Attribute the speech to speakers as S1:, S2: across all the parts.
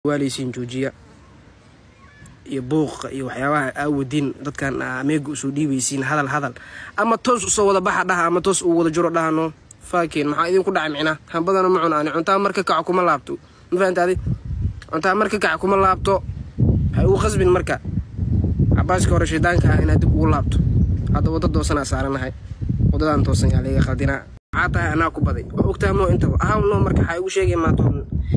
S1: waaleysiin joojiya iyo buuqa iyo waxyaabaha aawadiin dadkan ameega usoo dhiibaysiin hadal hadal ama toos usoo wada baxa dhaha ama toos uu wada jiro dhahano faakin maxaa idinku dhacay micnaa hambadana ma cunaani cuntaa marka kaca kuma laabto ma fahantaadi cuntaa marka kaca kuma laabto ha ugu qasbin marka cabaaska hore shaydaanka ah inaad dib ugu laabto hadda wadda doosanaa saaranahay waddadan toosan yaa laga qaldinaa maxaa tahay anaa ku baday waa ogtaha moo intaba ahawnoo marka waxaa igu sheegay maatoon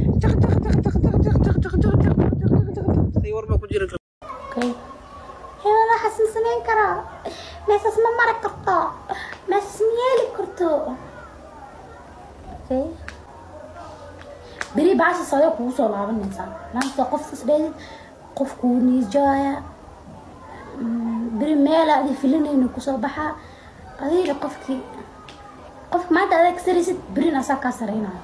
S1: warba ku jira
S2: hebel waxaas ma samayn karaa meeshaas ma mari karto meeshaas ma yeeli karto beri baashaas ayaa kugu soo laabanaysaa maanta qofkas dheedid qof kuu niijaaya beri meel aadi filinayna kusoo baxaa adiga qofkii qofka maanta adaa kasaraysid berina asaa kaa saraynayo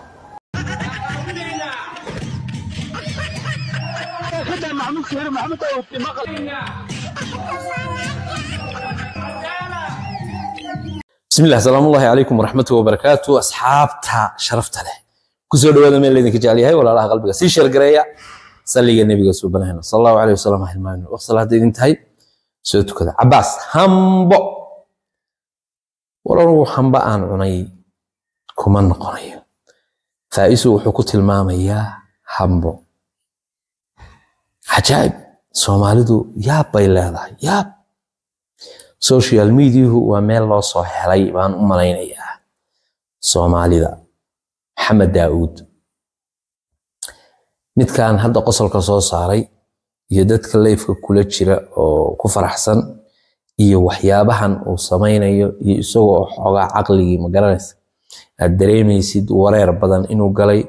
S3: بسم الله السلام الله عليكم ورحمة الله وبركاته أصحابتا شرفت له كسر دوادة من اللي كجعل هاي ولا الله قلبك سي شر قرية صلي النبي صلى الله عليه وسلم صلى الله عليه وسلم أهل ما وصل هذه انتهي سويت كذا عباس همبو ولا روح همبا أن عني كمان نقني فايسو حكوت الماما يا همبو عجائب soomaalidu yaab bay leedahay yaab social mediahu waa meel loo soo helay baan u malaynayaa soomaalida maxamed daauud midkan hadda qosolka soo saaray iyo dadka leyfka kula jira oo ku faraxsan iyo waxyaabahan uu samaynayo iyo isagoo xoogaa caqligii magaranaysa aad dareemaysid wareer badan inuu galay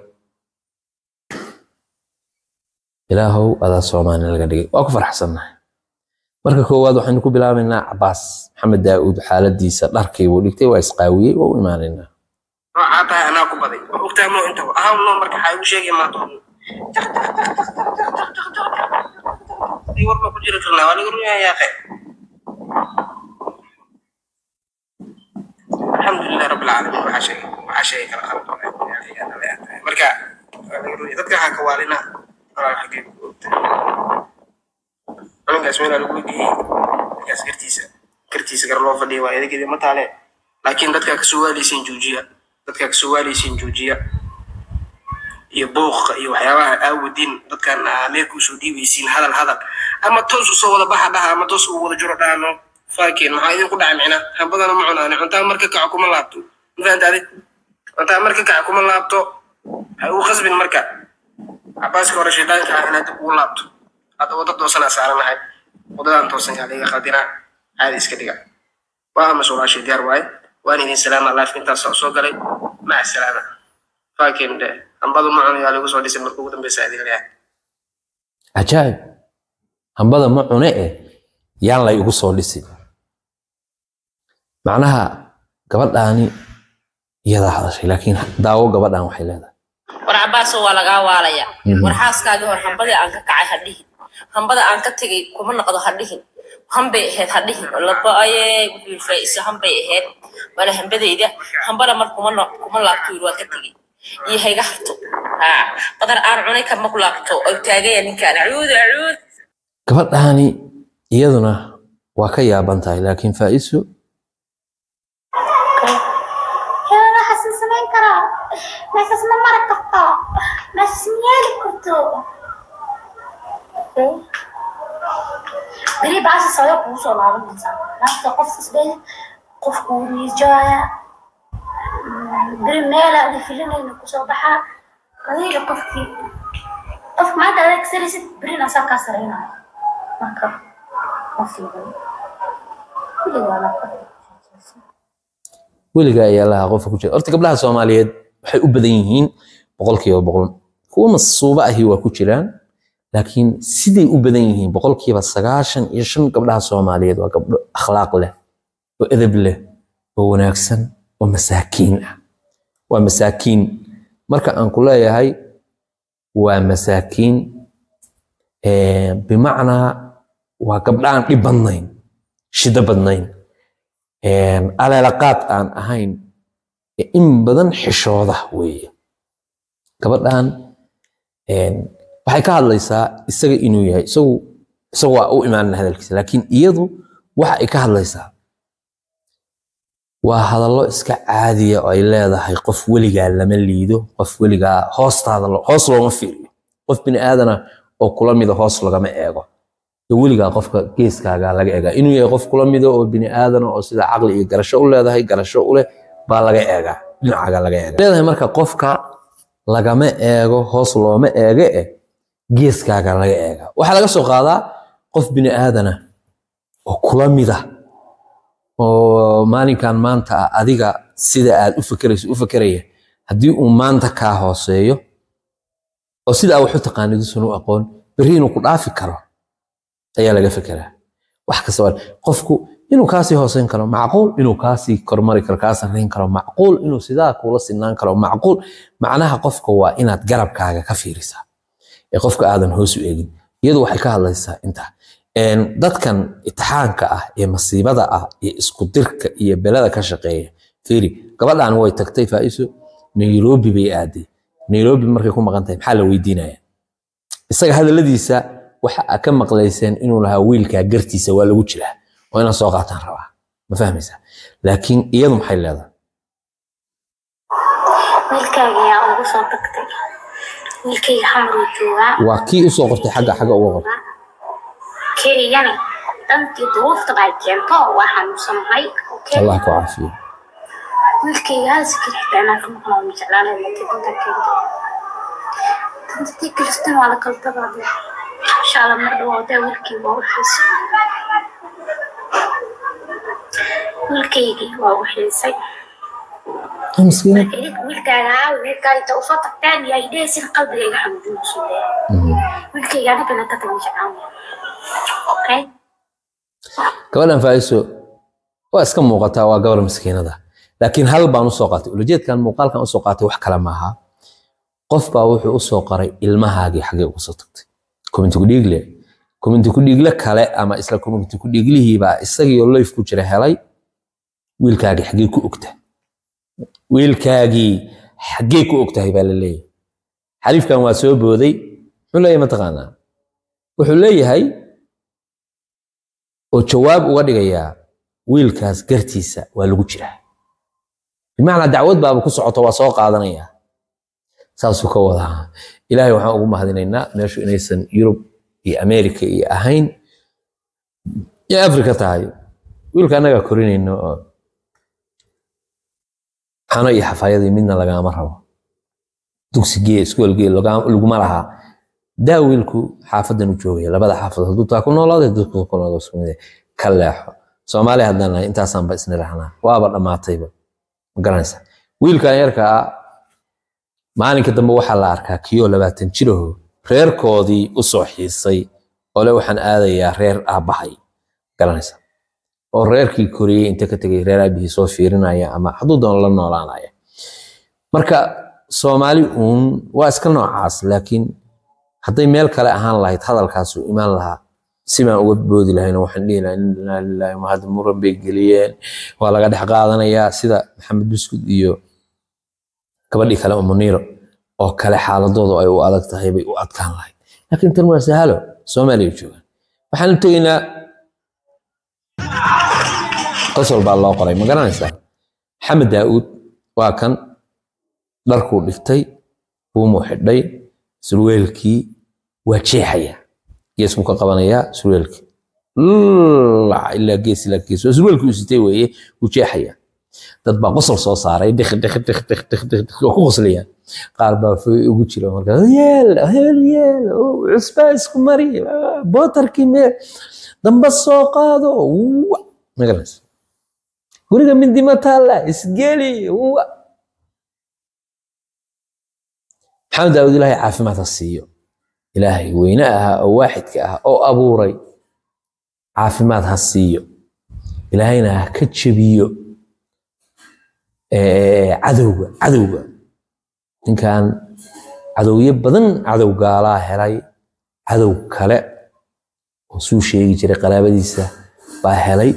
S3: ilaahow adaa soomaali laga dhigay waa ku faraxsannahay marka koowaad waxaynu ku bilaabaynaa cabaas maxamed daauud xaaladiisa dharkii buu dhigtay waa isqaawiyey waa u imaanaynaa
S1: noocaa tahay anaa ku baday waa ogtaha moo intaba ahawnoo marka waxaa igu sheegay maatoon warba ku jira karnaa waa laga runyaa yaaqe alxamdulilah rabbi alcaalamiin waxaa sheegay waxaa sheegay kala qalad marka waa laga runyaa dadka waxaa ka waalina culinkaas meelaa lagu geeyey ninkaas gartiisa gartiisa gar loo fadhiya waa edageeda ma taale laakiin dadkaa kasoo waaleysiin joojiya dadkaa kasoo waaleysiin joojiya iyo buuqa iyo waxyaabaha aawadiin dadkan ameerka usoo dhiibaysiin hadal hadal ama toos usoo wada baxa dhaha ama toos uu wada jiro dhahano faakin maxaa idinku dhacay micnaa hambadana ma cunaani cuntaa marka kaca kuma laabto ma fahantaadi cuntaa marka kaca kuma laabto ha ugu qasbin marka cabaaska hore shaydaanka ah inaad dib ugu laabto hadda wadda doosanaa saaranahay waddadan toosan yaa laga qaldinaa caadi iska dhiga waa mas-uulaashay diyaar waaye waan idin salaama life intaas soo galay maca salaama faakin de hambadu ma cuno yaa lagu soo dhisay marka ugu dambeysa idin leeyahay
S3: cajaa'ib hambada ma cune eh yaan lay igu soo dhisin macnaha gabadhaani iyadaa hadashay laakiin daawo gabadhaan waxay leedahay
S4: war cabaaso waa lagaa waalaya war xaaskaagii hor hambadii aan ka kacay ha dhihin hambada aan ka tegay kuma noqdo ha dhihin hambay ahayd ha dhihin labaaye wuxuu faa'iise hambay ahayd wala hambadayda hambana mar kuma no- kuma laabto yiri waa ka tegay iyo hayga harto ha badar aan cunay kama ku laabto oo taagaya ninkaan acuud acuud
S3: gabadhaani iyaduna waa ka yaaban tahay laakiin faa'iiso
S2: hebel waxaas ma samayn karaa meeshaas ma mari karto meeshaas ma yeeli karto beri baashaas ayaa kugu soo laabanaysaa maanta qofkas dheedid qof kuu niijaaya beri meel aadi filinayna kusoo baxaa adiga qofkii qofka maanta adaa kasaraysid berina asaa kaa saraynayo marka ma fiican weligaa laqo
S3: weligaa ayaa lahaa qofka ku jira horta gabdhaha soomaaliyeed waxay u badan yihiin boqolkiiba boqol kuwa masuuba ahi waa ku jiraan laakiin siday u badan yihiin boqolkiiba sagaashan iyo shan gabdhaha soomaaliyeed waa gabdho akhlaaq leh oo edeb leh oo wanaagsan oo masaakiin ah waa masaakiin marka aan ku leeyahay waa masaakiin eh, bimacnaa waa gabdha aan dhib badnayn shido badnayn aleelaqaad aan ahayn ee in badan xishooda weeye gabadhan waxay ka hadlaysaa isaga inuu yahay isagu isagu waa u imaanina hadalkiisa laakiin iyadu waxa ay ka hadlaysaa waa hadallo iska caadiya oo ay leedahay qof weligaa lama liido qof weligaa hoostaada lo- hoos looma fiiriyo qof bini aadana oo kula mida hoos lagama eego iyo weligaa qofka geeskaaga laga eegaa inuu yahay qof kula mida oo bini aadana oo sida caqli iyo garasho u leedahay garasho u leh baa laga eegaa dhinacaaga laga eegaa leedahay marka qofka lagama eego hoos looma eege eh geeskaaga laga eegaa waxaa laga soo qaadaa qof bini aadana oo kula mida oo maalinkan maanta ah adiga sida aad u fakerayso u fakeraya haddii uu maanta kaa hooseeyo oo sida aad wax u taqaanid usan u aqoon berri inuu ku dhaafi karo ayaa laga fekeraa wax kasta waa qofku inuu kaasii hooseyn karo macquul inuu kaasii kormari karo kaa sarreyn karo macquul inuu sidaa kuula sinaan karo macquul macnaha qofka waa inaad garabkaaga ka fiirisaa ee qofka aadan hoos u eegin iyadu waxay ka hadlaysaa intaa Een, dadkan itixaanka ah ee masiibada ah iyo isku dirka iyo belada ka shaqeeya fiiri gabadhan way tagtay faa'iiso nairobi bay aaday nairobi markay ku maqan tahay maxaa la weydiinaya isaga hadalladiisa waxa aad ka maqlayseen inuu lahaa wiilkaa gartiisa waa lagu jiraa oo inaan soo qaataan rabaa ma fahmaysaa laakiin iyadu maxay leedahay
S2: wiilkayga yaa ugu soo tagtay wiilkayga xamruu joogaa
S3: waa kii usoo qortay xagga xagga uga qortay
S2: keligana dantii duruufta baa keento waa xanuunsanahay okay
S3: allah ku caafiyo
S2: wiilkayga hal sikir xitaa inaan ka maqnaa ma jeclaanay laakiin danta keento danta tii kiristan waa la kaltabade insha allah mar dhawo hadaa wiilkayga waa u xiisay wiilkaygii waa u xiisay
S3: Ah, miskiinad
S2: idig wiilkaaga caawi wiilkaaga inta usoo tagtaan yaa idhehaysin qalbigayga xanuujinayso
S3: Mhm.
S2: wiilkayga anigana tata ma jeclaanay okay
S3: gabadhan faa'iiso waa iska muuqataa waa gabar miskiinada laakiin hal baan usoo qaatay ulajeedkan muuqaalkan usoo qaatay wax kale maaha qof baa wuxuu usoo qoray ilmahaagii xaggee uga soo tagtay community ku dhiigle community ku dhiigle kale ama isla community ku dhiiglihiibaa isagiioo life ku jira helay wiilkaagii xaggee ku ogta wiilkaagii xaggee ku ogtahay baa la leeyahay xariifkan waa soo booday muxuu leeyahay mataqaanaa wuxuu leeyahay oo jawaab uga dhigayaa wiilkaas gartiisa waa lagu jiraa bimacnaa dacwad baaba ku socoto waa soo qaadanaya saasuu ka wadaa ilaahay waxaan ugu mahadinaynaa meeshu inaysan yurub iyo america iyo ahayn iyo africa tahay wiilka annagaa korinayno oo xano iyo xafaayadii midna lagaama rabo dugsi gee iskool gee laga- laguma lahaa daa wiilku xaafadan u joogaya labada xaafadood hadduu taa ku noolaada dadku ku noolaado isku mid ah. ka leexo soomaaliya haddaan nahay intaasaanba isna rahnaa waaba dhammaatayba ma garanaysa wiilkan yarka ah maalinka dambe waxaa la arkaa kiyoo labaatan jiraho reerkoodii u soo xiisay oo le waxaan aadayaa reer aabbahay garanaysa oo reerkii koriyey inta ka tegay reer aabihii soo fiirinaya ama hadduu doono la noolaanaya marka soomaali uun waa iska noocaas laakiin hadday meel kale ahaan lahayd hadalkaasu imaan lahaa sibaan uga boodi lahayna waxaan dhihi lahaa inaa lillahi ma hadda muran bay geliyeen waa laga dhex qaadanayaa sida maxamed buskud iyo gabadhii kale oo muniiro oo kale xaaladoodu ay u adag tahay bay u adkaan lahayd laakiin tan waa sahalo soomaaliya joogaan waxaan u tegaynaa qosol baa loo qoray ma garanaysaa maxamed daa'uud waa kan dharkuu dhigtay buumuu xidhay surweelkii waa jeexaya geesku ka qabanayaa surweelkii Lac ilaa gees ilaa gees waa surweelkii uu sitay weeye wuu jeexaya dad baa qosol soo saaray dik dik dik dik dik dik dik oo ku qoslayaan qaar baa fooy ugu jira markaa yeel heel yeel oo cusbaa isku mari ah, bootarkii mee damba soo qaado wa ma garanaysa guriga mindi ma taalla isgeli wa maxamed daawud ilaahay caafimaad ha siiyo ilaahay weyne ahaa oo waaxidka ah oo abuuray caafimaad ha siiyo ilaahayna ha ka jebiyo eh, cadowga cadowga ninkan cadowyo badan cadow gaalaa helay cadow kale oo suu sheegi jiray qaraabadiisa baa helay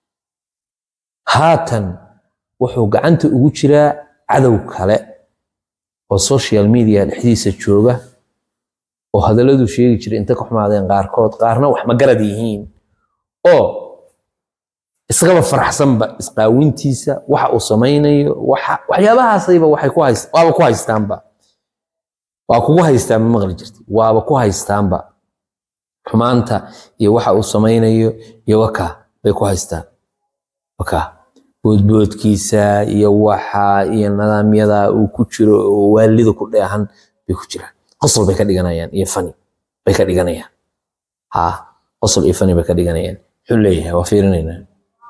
S3: haatan wuxuu gacanta ugu jiraa cadow kale oo social media dhexdiisa jooga oo hadalladuu sheegi jiray inta ka xumaadeen qaarkood qaarna wax magarad yihiin oo isagaba faraxsanba isqaawintiisa waxa uu samaynayo waxa waxyaabahaasayba waxay ku hayst waaba ku haystaanba waa kugu haystaan ma maqli jirti waaba ku haystaanba xumaanta iyo waxa uu samaynayo iyo wakaa bay ku haystaan wakaa boodboodkiisa iyo waxa iyo nidaamyada uu ku jiro oo waalida ku dheehan bay ku jiraan qosol bay ka dhiganayaan iyo fani bay ka dhiganayaan ha qosol iyo fani bay ka dhiganayaan muxuu leeyahay waa fiirinaynaa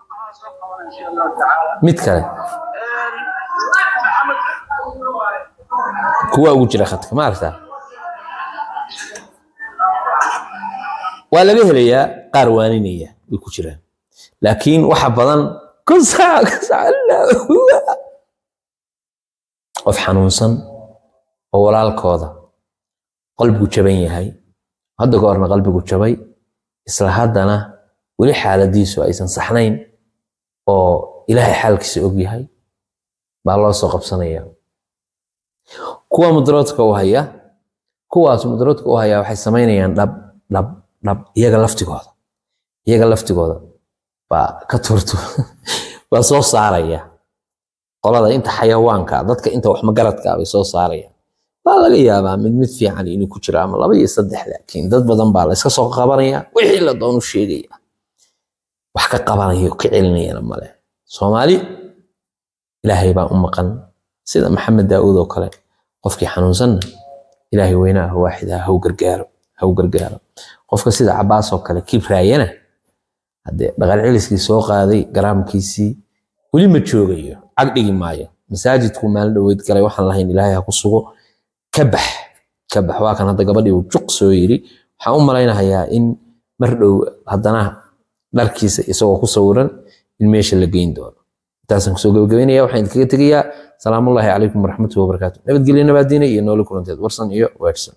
S3: mid kale kuwa ugu jira khadka ma aragtaa waa laga helayaa qaar waaninaya way ku jiraan laakiin waxa badan kusaa kusaa qof xanuunsan oo walaalkooda qalbigu jaban yahay hadda ka horna qalbigu jabay isla haddana weli xaaladiisu aysan saxnayn oo ilaahay xaalkiisa og yahay baa loo soo qabsanaya kuwa mudaroodka u haya kuwaas mudaroodka u haya waxay samaynayaan dhab dhab dhab iyaga laftigooda iyaga laftigooda baa ka turtu baa soo saaraya qolada inta xayawaanka dadka inta wax magaradka bay soo saarayaan waa laga yaabaa mid mid fiican inuu ku jiro ama laba iyo saddex laakiin dad badan baa la iska soo qabanaya wixii la doonu sheegaya wax ka qabanayo ka celinayana male soomaali ilaahay baa u maqan sida maxamed daa'uud oo kale qofkii xanuunsanna ilaahay weynaa waaxid ah haw gargaaro haw gargaaro qofka sida cabaas oo kale kibraayana haddee dhaqan celiskii soo qaaday garaamkiisii weli ma joogayo cag dhigi maayo masaajidku maalin dhoweyd galay waxaan lahayn ilaahay ha ku sugo ka bax ka bax waa kan hadda gabadhii uu juq soo yiri waxaan u malaynahayaa in mar dhow haddana dharkiisa isagoo ku sawiran in meesha la geyn doono intaasaan kusoo gabagabaynaya waxaan idinkaga tegayaa salaamullaahi calaykum waraxmatullahi wabarakaatu nabadgelyo nabaadiina iyo nooli kulanteed warsan iyo weedhsan